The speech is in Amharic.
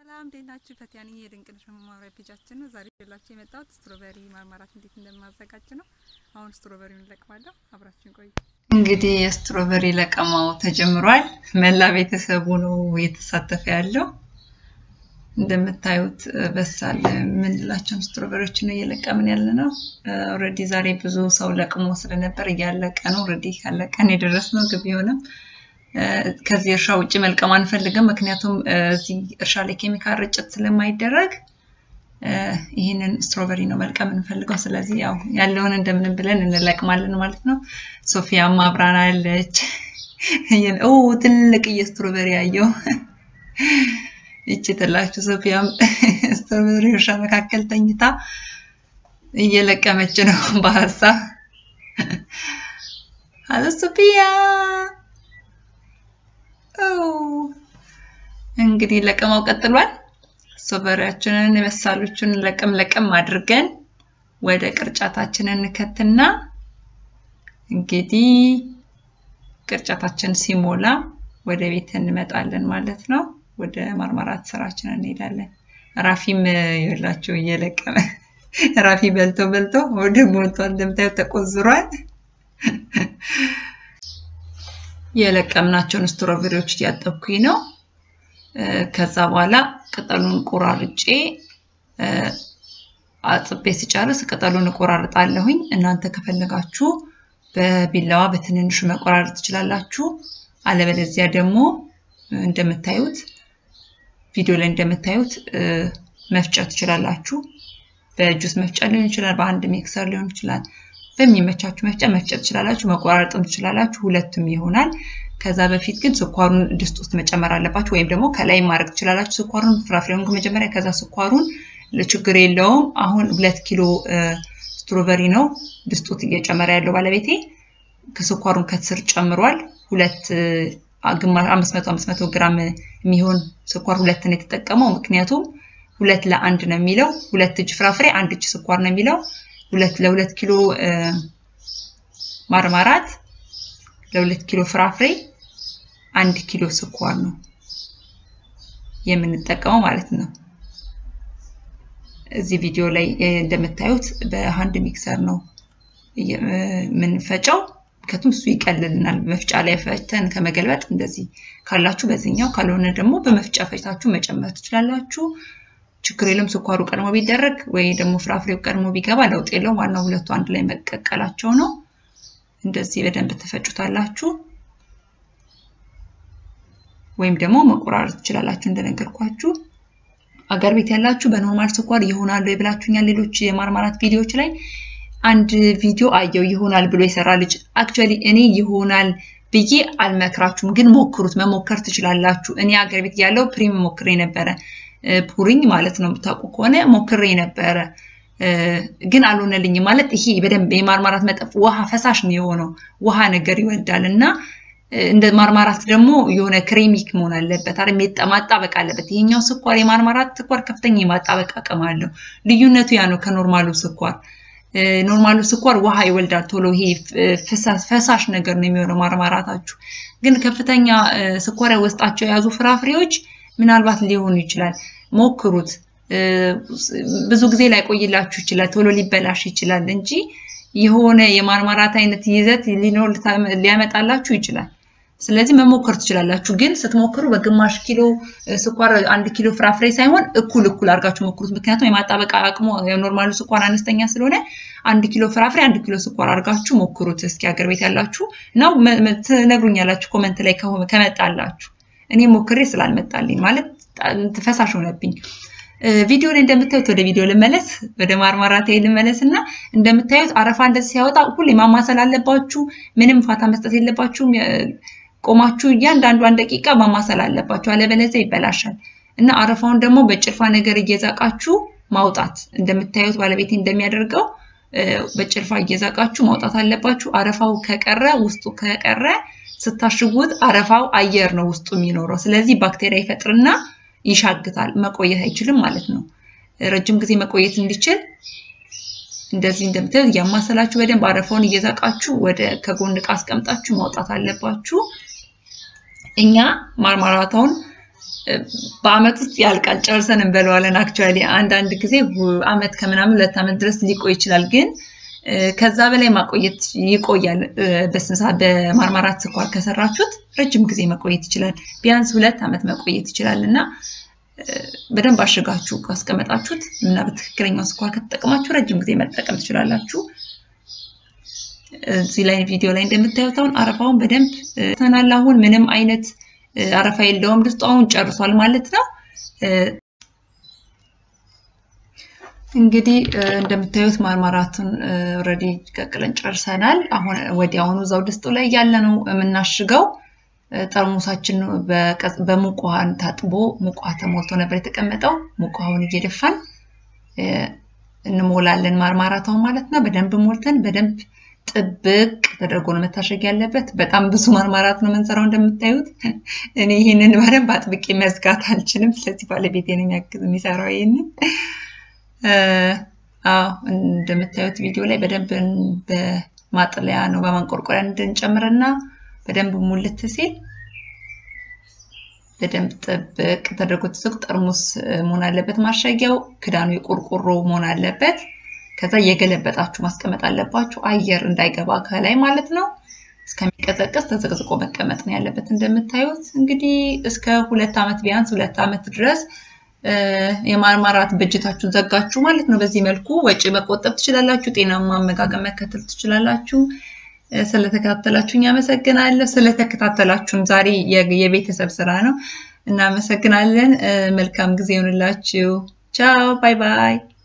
ሰላም እንዴት ናችሁ? ፈቲያ ነኝ። የድንቅነሽ መማሪያ ፔጃችን ነው። ዛሬ ይዤላችሁ የመጣሁት ስትሮበሪ ማርማራት እንዴት እንደማዘጋጅ ነው። አሁን ስትሮበሪውን እለቅማለሁ። አብራችሁን ቆዩ። እንግዲህ የስትሮበሪ ለቀማው ተጀምሯል። መላ ቤተሰቡ ነው እየተሳተፈ ያለው። እንደምታዩት በሳል የምንላቸውን ስትሮበሪዎች ነው እየለቀምን ያለ ነው። ኦልሬዲ ዛሬ ብዙ ሰው ለቅሞ ስለነበር እያለቀ ነው። ኦልሬዲ ካለቀን የደረስ ነው ግብ ቢሆንም ከዚህ እርሻ ውጭ መልቀም አንፈልግም። ምክንያቱም እዚህ እርሻ ላይ ኬሚካል ርጭት ስለማይደረግ ይህንን ስትሮበሪ ነው መልቀም እንፈልገው። ስለዚህ ያው ያለውን እንደምንም ብለን እንለቅማለን ማለት ነው። ሶፊያም አብራናለች። ኦ ትልቅዬ ስትሮበሪ ያየው ይቺ ትላችሁ ሶፊያም ስትሮበሪ እርሻ መካከል ተኝታ እየለቀመች ነው በሀሳብ አሎ ሶፊያ እንግዲህ ለቀማው ቀጥሏል። ስትሮበሪያችንን የበሳሎቹን ለቀም ለቀም አድርገን ወደ ቅርጫታችንን እንከትና እንግዲህ ቅርጫታችን ሲሞላ ወደ ቤት እንመጣለን ማለት ነው። ወደ ማርማራት ስራችን እንሄዳለን። ራፊም ይላችሁ እየለቀመ ራፊ በልቶ በልቶ ወደ ሞልቷል። እንደምታዩት ተቆዝሯል። የለቀምናቸውን ስትሮበሪዎች እያጠብኩኝ ነው። ከዛ በኋላ ቅጠሉን ቆራርጬ አጥቤ ሲጨርስ ቅጠሉን እቆራርጣለሁኝ። እናንተ ከፈለጋችሁ በቢላዋ በትንንሹ መቆራረጥ ትችላላችሁ። አለበለዚያ ደግሞ እንደምታዩት ቪዲዮ ላይ እንደምታዩት መፍጨት ትችላላችሁ። በጁስ መፍጫ ሊሆን ይችላል፣ በአንድ ሚክሰር ሊሆን ይችላል። በሚመቻችሁ መፍጫ መፍጨት ትችላላችሁ፣ መቆራረጥም ትችላላችሁ። ሁለቱም ይሆናል። ከዛ በፊት ግን ስኳሩን ድስት ውስጥ መጨመር አለባችሁ፣ ወይም ደግሞ ከላይ ማድረግ ትችላላችሁ። ስኳሩን ፍራፍሬውን መጀመሪያ፣ ከዛ ስኳሩን ችግር የለውም። አሁን ሁለት ኪሎ ስትሮበሪ ነው ድስት ውስጥ እየጨመረ ያለው ባለቤቴ። ከስኳሩን ከስር ጨምሯል። ሁለት ግማሽ አምስት መቶ አምስት መቶ ግራም የሚሆን ስኳር ሁለት ነው የተጠቀመው። ምክንያቱም ሁለት ለአንድ ነው የሚለው። ሁለት እጅ ፍራፍሬ አንድ እጅ ስኳር ነው የሚለው። ሁለት ለሁለት ኪሎ ማርማራት ለሁለት ኪሎ ፍራፍሬ አንድ ኪሎ ስኳር ነው የምንጠቀመው ማለት ነው። እዚህ ቪዲዮ ላይ እንደምታዩት በሃንድ ሚክሰር ነው የምንፈጨው። ምክንያቱም እሱ ይቀልልናል። መፍጫ ላይ ፈጭተን ከመገልበጥ እንደዚህ ካላችሁ በዚህኛው፣ ካልሆነ ደግሞ በመፍጫ ፈጭታችሁ መጨመር ትችላላችሁ። ችግር የለም። ስኳሩ ቀድሞ ቢደረግ ወይ ደግሞ ፍራፍሬው ቀድሞ ቢገባ ለውጥ የለውም። ዋናው ሁለቱ አንድ ላይ መቀቀላቸው ነው። እንደዚህ በደንብ ትፈጩታላችሁ፣ ወይም ደግሞ መቆራረጥ ትችላላችሁ እንደነገርኳችሁ። አገር ቤት ያላችሁ በኖርማል ስኳር ይሆናሉ የብላችሁኛል። ሌሎች የማርማራት ቪዲዮዎች ላይ አንድ ቪዲዮ አየው ይሆናል ብሎ የሰራ ልጅ። አክቹዋሊ እኔ ይሆናል ብዬ አልመክራችሁም፣ ግን ሞክሩት። መሞከር ትችላላችሁ። እኔ አገር ቤት ያለው ፕሪም ሞክሬ ነበረ ፑሪኝ ማለት ነው። የምታውቁ ከሆነ ሞክሬ ነበረ ግን አልሆነልኝም። ማለት ይሄ በደንብ የማርማራት መጠፍ ውሃ ፈሳሽ ነው የሆነው ውሃ ነገር ይወዳል እና እንደ ማርማራት ደግሞ የሆነ ክሬሚክ መሆን አለበት አይደል? ማጣበቅ አለበት። ይሄኛው ስኳር የማርማራት ስኳር ከፍተኛ የማጣበቅ አቅም አለው። ልዩነቱ ያ ነው ከኖርማሉ ስኳር። ኖርማሉ ስኳር ውሃ ይወልዳል ቶሎ። ይሄ ፈሳሽ ነገር ነው የሚሆነው ማርማራታችሁ። ግን ከፍተኛ ስኳር ውስጣቸው የያዙ ፍራፍሬዎች ምናልባት ሊሆኑ ይችላል። ሞክሩት። ብዙ ጊዜ ላይቆይላችሁ ይችላል፣ ቶሎ ሊበላሽ ይችላል እንጂ የሆነ የማርማራት አይነት ይዘት ሊኖር ሊያመጣላችሁ ይችላል። ስለዚህ መሞከር ትችላላችሁ። ግን ስትሞክሩ በግማሽ ኪሎ ስኳር አንድ ኪሎ ፍራፍሬ ሳይሆን እኩል እኩል አድርጋችሁ ሞክሩት። ምክንያቱም የማጣበቅ አቅሙ የኖርማሉ ስኳር አነስተኛ ስለሆነ አንድ ኪሎ ፍራፍሬ አንድ ኪሎ ስኳር አድርጋችሁ ሞክሩት። እስኪ ሀገር ቤት ያላችሁ ነው ትነግሩኛላችሁ ኮመንት ላይ ከመጣላችሁ እኔ ሞክሬ ስላልመጣልኝ ማለት ፈሳሽ ሆነብኝ። ቪዲዮ ላይ እንደምታዩት ወደ ቪዲዮ ልመለስ፣ ወደ ማርማራቴ ልመለስ እና እንደምታዩት አረፋ እንደዚህ ሲያወጣ ሁሌ ማማሰል አለባችሁ። ምንም ፋታ መስጠት የለባችሁም። ቆማችሁ እያንዳንዷን ደቂቃ ማማሰል አለባችሁ፣ አለበለዚያ ይበላሻል እና አረፋውን ደግሞ በጭልፋ ነገር እየዛቃችሁ ማውጣት። እንደምታዩት ባለቤቴ እንደሚያደርገው በጭልፋ እየዛቃችሁ ማውጣት አለባችሁ። አረፋው ከቀረ ውስጡ ከቀረ ስታሽጉት አረፋው አየር ነው ውስጡ የሚኖረው። ስለዚህ ባክቴሪያ ይፈጥርና ይሻግታል፣ መቆየት አይችልም ማለት ነው። ረጅም ጊዜ መቆየት እንዲችል እንደዚህ እንደምታዩት እያማሰላችሁ በደንብ አረፋውን እየዛቃችሁ ወደ ከጎን ዕቃ አስቀምጣችሁ ማውጣት አለባችሁ። እኛ ማርማራታውን በአመት ውስጥ ያልቃል፣ ጨርሰን እንበለዋለን። አክቹዋሊ አንዳንድ ጊዜ አመት ከምናምን ሁለት አመት ድረስ ሊቆይ ይችላል ግን ከዛ በላይ ማቆየት ይቆያል። በስንሳ በማርማራት ስኳር ከሰራችሁት ረጅም ጊዜ መቆየት ይችላል። ቢያንስ ሁለት ዓመት መቆየት ይችላል እና በደንብ አሽጋችሁ ካስቀመጣችሁት እና በትክክለኛው ስኳር ከተጠቀማችሁ ረጅም ጊዜ መጠቀም ትችላላችሁ። እዚህ ላይ ቪዲዮ ላይ እንደምታዩት አሁን አረፋውን በደንብ ተናል። አሁን ምንም አይነት አረፋ የለውም። ድስጡ አሁን ጨርሷል ማለት ነው። እንግዲህ እንደምታዩት ማርማራቱን ኦልሬዲ ቀቅለን ጨርሰናል። አሁን ወዲያውኑ እዛው ድስጡ ላይ ያለ ነው የምናሽገው። ጠርሙሳችን በሙቅ ውሃ ታጥቦ ሙቅ ውሃ ተሞልቶ ነበር የተቀመጠው። ሙቅ ውሃውን እየደፋን እንሞላለን ማርማራታውን ማለት ነው። በደንብ ሞልተን በደንብ ጥብቅ ተደርጎ ነው መታሸግ ያለበት። በጣም ብዙ ማርማራት ነው የምንሰራው እንደምታዩት። እኔ ይህንን በደንብ አጥብቄ መዝጋት አልችልም። ስለዚህ ባለቤቴ ነው የሚሰራው ይህንን አዎ እንደምታዩት ቪዲዮ ላይ በደንብ በማጥለያ ነው በማንቆርቆሪያ እንድንጨምርና በደንብ ሙልት ሲል በደንብ ጥብቅ ተደርጎ ተዘግቶ ጠርሙስ መሆን አለበት። ማሸጊያው ክዳኑ የቆርቆሮ መሆን አለበት። ከዛ እየገለበጣችሁ ማስቀመጥ አለባችሁ፣ አየር እንዳይገባ ከላይ ማለት ነው። እስከሚቀዘቅዝ ተዘቅዝቆ መቀመጥ ነው ያለበት። እንደምታዩት እንግዲህ እስከ ሁለት ዓመት ቢያንስ ሁለት ዓመት ድረስ የማርማራት በእጅታችሁን ዘጋችሁ ማለት ነው። በዚህ መልኩ ወጪ መቆጠብ ትችላላችሁ። ጤናማ አመጋገብ መከተል ትችላላችሁ። ስለተከታተላችሁኝ አመሰግናለሁ። ስለተከታተላችሁም ዛሬ የቤተሰብ ስራ ነው። እናመሰግናለን። መልካም ጊዜ ይሆንላችሁ። ቻው ባይ ባይ።